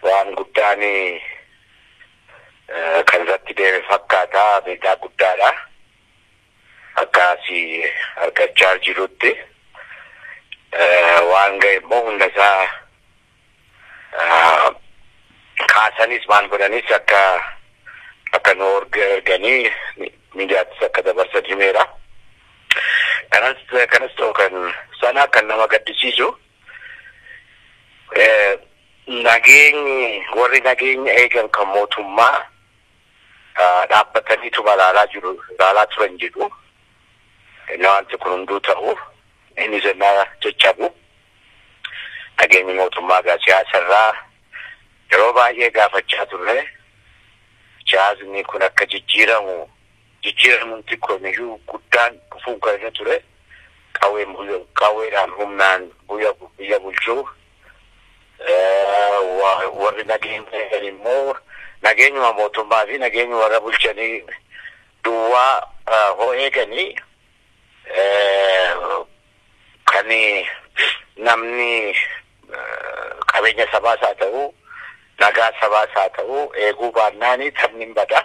waan guddaan kan irratti deeme fakkaata miidhaa guddaadha. Akkaasii argachaa jirutti waan ga'e immoo hunda isaa kaasanis maal godhanis akka akka nu erganii miidiyaattis akka dabarsan himeera. Kanas kanas ta'u kan sana kan nama gaddisiisu nageenyi warri nageenya eegan kan mootummaa dhaabbataniitu ilaalaa jiru ilaalaa turan jedhu wanti kun hunduu ta'u inni sirnaa caccabu nageenyi mootummaa gaa siyaasarraa yeroo baay'ee gaafachaa turre siyaasni kun akka jijjiiramu jijjiiramuun xiqqoomiyyuu guddaan dhufuun kan irra ture qawweedhaan humnaan biyya bulchuu warri nageenya eegan immoo nageenyuma mootummaa fi nageenya warra bulchanii duwwaa hoo eeganii kan namni qabeenya sabaas haa ta'u nagaa sabaas haa ta'u eeguu baannaani taphni hin bada.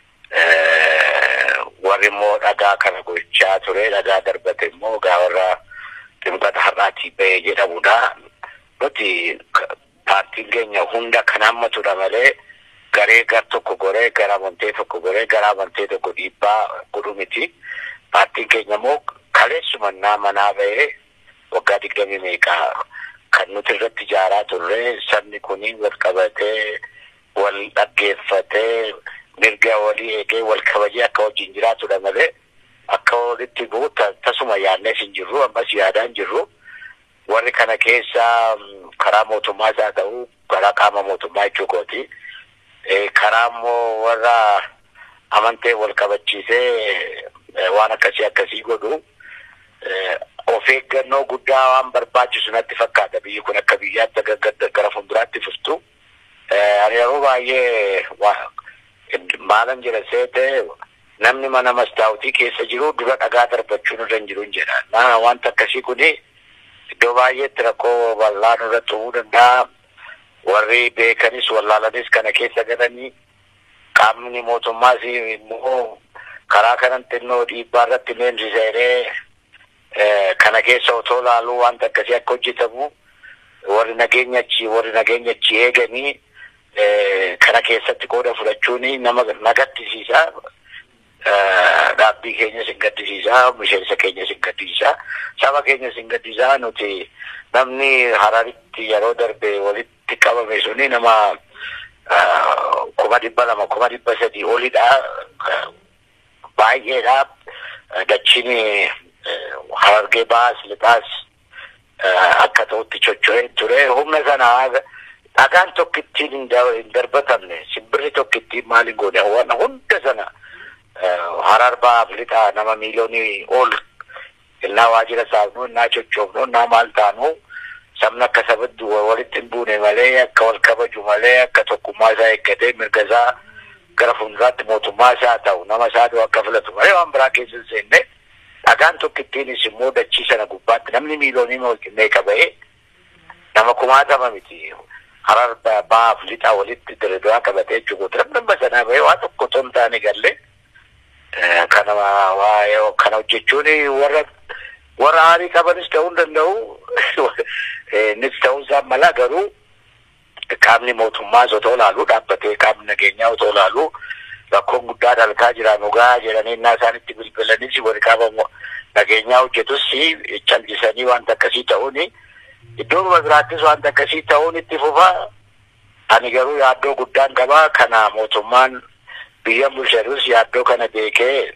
Warri immoo dhagaa kana gochaa ture dhagaa darbate immoo gaa warra ximqata har'aatii ba'ee jedhamudha. Nuti paartiin keenya hunda kan hammatudha malee garee gar tokko goree gara amantee tokko goree gara amantee tokko dhiibbaa godhu miti. Paartiin keenya immoo kaleessumannaa manaa ba'ee waggaa digdamii meeqaa kan nuti irratti ijaaraa turre sabni kuni wal qabatee wal dhaggeeffatee mirga walii eegee wal kabajee akka wajjin jiraatudha malee akka walitti bu'u tasuma yaadnees hin jirru ammas yaadaa hin jirru. Warri kana keessa karaa mootummaas haa ta'u karaa qaama mootummaa jechuu kooti. Karaa immoo warra amantee wal kabachiisee waan akkasii akkasii godhu of eeggannoo guddaa waan barbaachisu natti fakkaata biyyi kun akka biyyaatti gara fuulduraatti fuftu. Ani yeroo baay'ee maalan jedha seete namni mana mastaawutii keessa jiru dura dhagaa darbachuun irra hin jiru jedha. Na wanta akkasii kuni iddoo baay'eetti rakkoo bal'aa nurratti uumuu danda'a. Warri beekanis wallaalanis kana keessa galanii qaamni mootummaas immoo karaa kanan xinnoo dhiibbaa irratti leenjisee kana keessa otoo laaluu wanta akkasii akka hojjetamu warri nageenya achi warri nageenya achi eeganii kana keessatti qooda fudhachuun nama nagaddisiisa. Dhaabbii keenyas hin gaddisiisa, miseensa keenyas hin gaddisiisa, saba keenyas hin gaddisiisa. Nuti namni hararitti yeroo darbe walitti qabame suni nama kuma dhibba lama kuma dhibba sadii olidha. Baay'eedha. Dachiin harargee baas lixaas akka ta'utti chocho'ee ture. Humna sana dhagaan tokko ittiin hin darbatamne simbirri tokko ittiin maal hin goone waan hunda sana harar baaf lixa nama miiliyoonii ol innaa waajjira saafnu innaa chochoofnu innaa maal taanu sabni akka sabatti walitti hin buune malee akka wal kabaju malee akka tokkummaa isaa eeggatee mirga isaa gara fuulduraatti mootummaa isaa ta'u nama isaa akka filatu malee waan biraa keessa hin seenne dhagaan tokko ittiinis immoo dachii sana gubbaatti namni miiliyoonii meeqa ba'ee nama kumaatama miti. harar baaf lixa walitti diriiraa qabatee jechuudha. Namni sanaa bahee waa tokko otoo hin taane galle kana waa kana hojjechuun warra warra aarii qabanis ta'uu hin danda'u. Innis ta'uu isaa mala garuu qaamni mootummaas otoo laalu dhaabbatee qaamni nageenyaa otoo laalu rakkoon guddaa dalgaa jira nugaa jedhanii innaa isaanitti bilbilanis warri qaama nageenyaa hojjetus callisanii wanta akkasii ta'uuni. Iddoo biraattis wanta akkasii ta'uun itti fufa. Ani garuu yaaddoo guddaan qabaa kana mootummaan biyya bulchatus yaaddoo kana beekee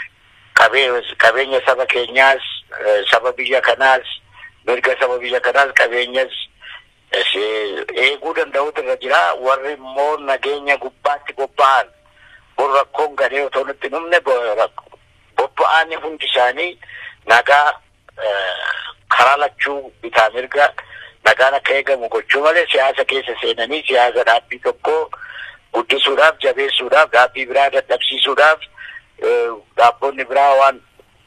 qabeenya saba keenyaas saba biyya kanaas mirga saba biyya kanaas qabeenyas eeguu danda'utu irra jira. Warri immoo nageenya gubbaatti bobba'an kun rakkoon gadee otoo nutti dhumne bobba'an hundi isaanii nagaa karaa lachuu bitaa mirga nagaan akka eegamu gochuu malee siyaasa keessa seenanii siyaasa dhaabbii tokko guddisuudhaaf jabeessuudhaaf dhaabbii biraa dadhabsiisuudhaaf dhaabbonni biraa waan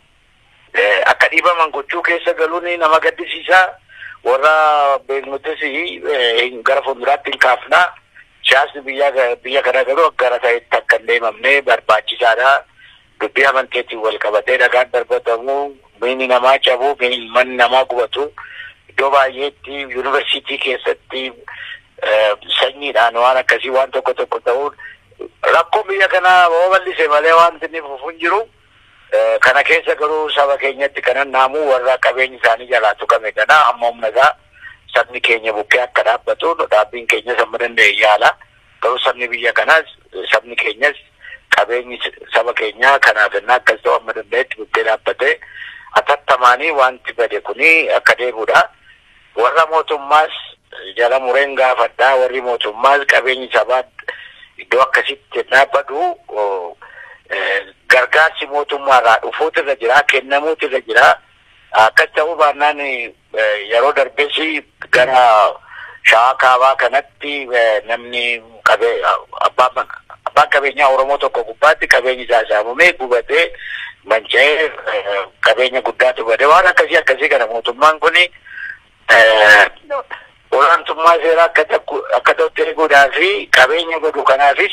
akka dhiibaman gochuu keessa galuun nama gaddisiisaa warra beeknutis gara fuulduraatti hin kaafnaa siyaasni biyya biyya kana garuu gara ta'etti akka hin deemamne barbaachisaadha. Dubbii amanteetiin wal qabatee dhagaan darbatamu, miini namaa cabu, manni namaa gubatu. Iddoo baay'eetti yuunivarsiitii keessatti sanyiidhaan waan akkasii waan tokko tokko ta'uun rakkoo biyya kanaa yoo bal'ise malee wanti inni fufu hin jiru. Kana keessa garuu saba keenyatti kanan naamuu warra qabeenyi isaanii jalaa tuqame kana amma humna isaa sabni keenya bukkee akka dhaabbatu dhaabbiin keenya sama danda'e yaala. Garuu sabni biyya kanaas sabni keenyas qabeenyi saba keenyaa kanaaf innaa akkas ta'u amma danda'etti bukkee dhaabbatee atattamaanii wanti bade kuni akka deebi'udha. Warra mootummaas jala mureen gaafadhaa warri mootummaas qabeenyi sabaa iddoo akkasitti dhaabbatu gargaarsi mootummaarraa dhufuutu irra jira kennamuutu irra jira akkas ta'uu baannaan yeroo darbes gara shawaa kaabaa kanatti namni abbaan qabeenyaa oromoo tokko gubbaatti qabeenyi isaa saamamee gubatee manca'ee qabeenya guddaatu bade waan akkasii akkasii kana mootummaan kuni olaantummaa seeraa akka ta'utti eeguudhaa fi qabeenya godhu kanaafis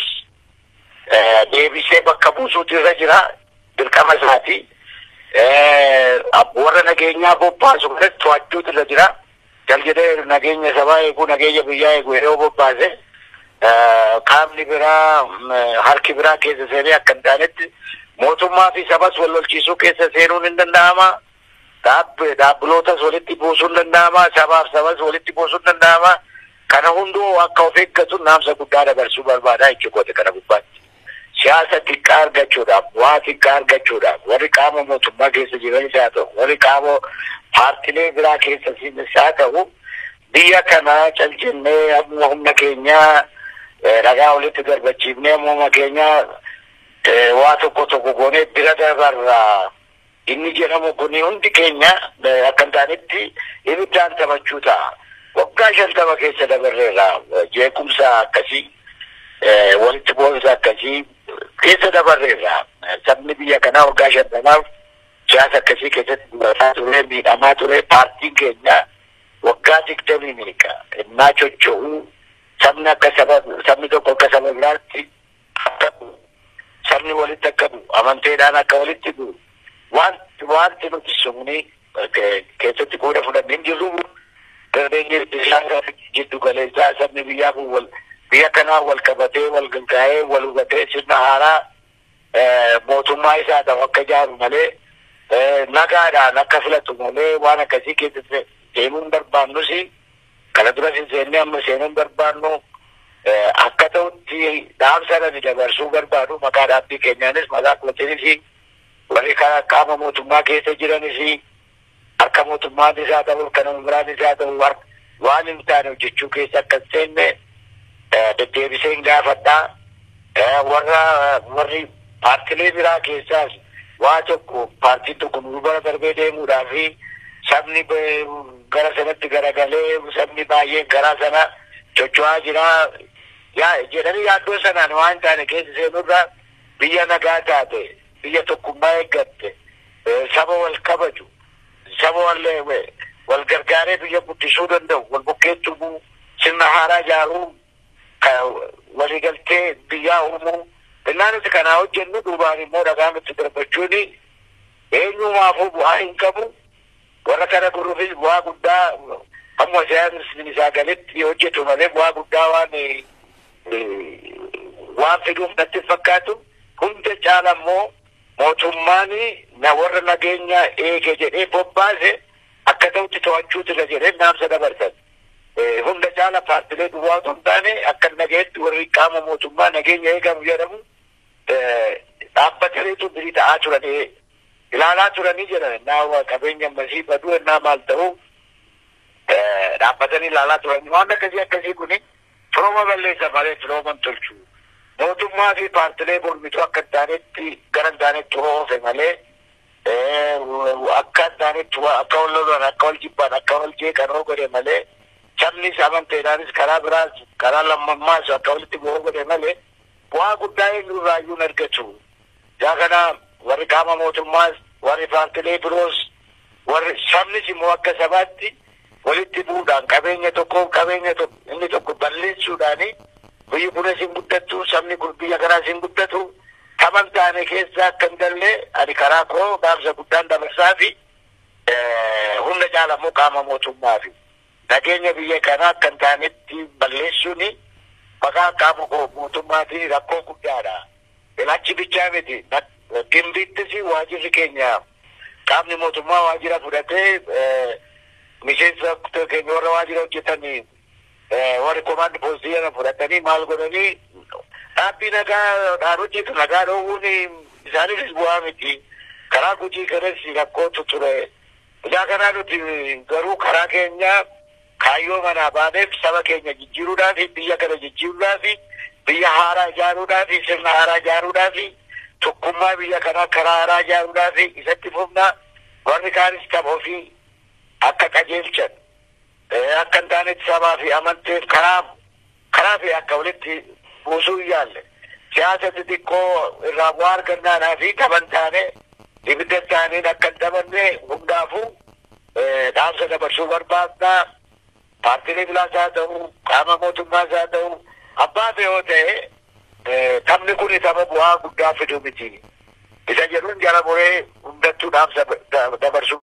deebisee bakka buusuutu irra jira dirqama isaati. Warra nageenyaa bobbaasu kanatti to'achuutu irra jira. Jal jedhee nageenya sabaa eeguu nageenya biyyaa eeguu yeroo bobbaase qaamni biraa harki biraa keessa seenee akka hin taanetti mootummaa fi sabas wal lolchiisuu keessa seenuun hin danda'ama. Dhaabbilootas walitti buusuun danda'ama. Sabaaf sabas walitti buusuun danda'ama. Kana hunduu akka of eeggatu naamsa guddaa dabarsuu barbaada jechuudha kana gubbaatti. siyaasa xiqqaa argachuudhaaf waa xiqqaa argachuudhaaf warri qaama mootummaa keessa jiranis haa ta'u warri qaama paartilee biraa keessa jiranis haa ta'u biyya kana caljinnee amma humna keenyaa dhagaa walitti darbachiifnee amma keenyaa waa tokko tokko goonee bira dabarraa inni jedhamu kun hundi keenya akka hin taanetti ibiddaan taphachuu ta'a. Waggaa shantama keessa dabarreerra jeequmsa akkasii walitti bu'insa akkasii keessa dabarreerra sabni biyya kanaa waggaa shantamaaf siyaasa akkasii keessatti durataa ture miidhamaa ture paartiin keenya waggaa digdamii miiqa innaa chocho'uu sabni akka saba sabni tokko akka saba biraatti akka sabni walitti akka bu'u amanteedhaan akka walitti bu'u wanti wanti nuti sumni keessatti qooda fudhannee jirru dandeenye isaan jiddu galeessaa sabni biyyaa kun wal biyya kanaa wal qabatee wal galgaa'ee wal hubatee sirna haaraa mootummaa isaa ta'u akka ijaaru malee nagaadhaan akka filatu malee waan akkasii keessa seenuu hin barbaannus kana dura hin seennee amma seenuu hin barbaannu akka ta'utti dhaamsa dabarsuu barbaadu maqaa dhaabbii keenyaanis maqaa kootiinis warri karaa qaama mootummaa keessa jiranis harka mootummaanis haa ta'u kan biraanis haa ta'u waan hin taane hojjechuu keessa akka hin seenne deddeebisee hin gaafadhaa. Warra warri paartilee biraa keessaas waa tokko paartiin tokko nu bara darbee deemuudhaa fi sabni gara sanatti garagalee sabni baay'een garaa sana socho'aa jira. Jedhanii yaaddoo sanaan waan taane keessa seenurraa biyya nagaa taate biyya tokkummaa eeggatte saba wal kabaju saba wal wal gargaaree biyya guddisuu danda'u wal bukkeetti sirna haaraa ijaaruu waliigaltee biyyaa uumuu innaa nuti kanaa hojjennu duubaan immoo dhagaa nutti darbachuun eenyumaafuu bu'aa hin qabu warra kana guruufis bu'aa guddaa hamma siyaasni isaa galitti hojjetu malee bu'aa guddaa waan waan fiduuf natti fakkaatu hunda caala immoo mootummaan na warra nageenya eege jedhee bobbaase akka ta'utti to'achuutu irra jedhee naamsa dabarsan. hunda caala paartilee duwwaa otoo hin taane akka nageetti warri qaama mootummaa nageenya eegamu jedhamu dhaabbataniitu birii ta'aa turanii ilaalaa turanii jedhan naa qabeenya ammasii baduu ennaa maal ta'u dhaabbatanii ilaalaa turanii waan akkasii akkasii kuni firooma balleessa malee firooma hin tolchu mootummaa fi paartilee mormituu akka hin taanetti gara hin taanetti oofe malee akka hin taanetti akka wal lolan akka wal jibban akka wal jeeqan godhe malee sabnis amanteedhaanis karaa biraas karaa lammammaas akka walitti bu'uu godhe malee bu'aa guddaa eenyurraayyuu hin argatu. Yaa kana warri qaama mootummaas warri paartilee biroos warri sabnis immoo akka sabaatti walitti bu'uudhaan qabeenya tokko qabeenya inni tokko balleessuudhaani biyyi kunis hin guddattu sabni kun biyya kanaas hin guddatu taban taane keessa akka hin galle ani karaa koo gaafsa guddaan dabarsaa fi hunda caalamuu qaama mootummaa fi nageenya biyya kanaa akka hin taanetti balleessuuni maqaa qaama mootummaatiin rakkoo guddaadha. Ilaachi bichaa miti gimbiittis waajirri keenya qaamni mootummaa waajira fudhatee miseensa keenya warra waajira hojjetanii warri komaandi poostii kana fudhatanii maal godhanii dhaabbii nagaa dhaabbatiitu nagaa dhoowwuun isaaniifis bu'aa miti. Karaa gujii kanas rakkootu ture. Isaa kanaa nuti garuu karaa keenya kaayyoo manaa baaneef saba keenya jijjiiruudhaaf biyya kana jijjiiruudhaaf biyya haaraa ijaaruudhaaf sirna haaraa ijaaruudhaaf tokkummaa biyya kanaa karaa haaraa ijaaruudhaaf isatti fufna warri kaanis tapha ofii akka qajeelchan akka hin taanetti sabaa fi amanteef karaa karaa fi akka walitti buusuu hin yaalle siyaasa xixiqqoo irraa bu'aa argannaadhaa fi taphan taane ibidda taaneen akka hin taphanne hundaafuu dhaamsa dabarsuu barbaadnaa paartiilee bilaas haa ta'u qaama mootummaas haa ta'u abbaa yoo ta'e taphni kun tapha bu'aa guddaa fidu miti isa jedhuun jala muree hundattuu dhaamsa dabarsuu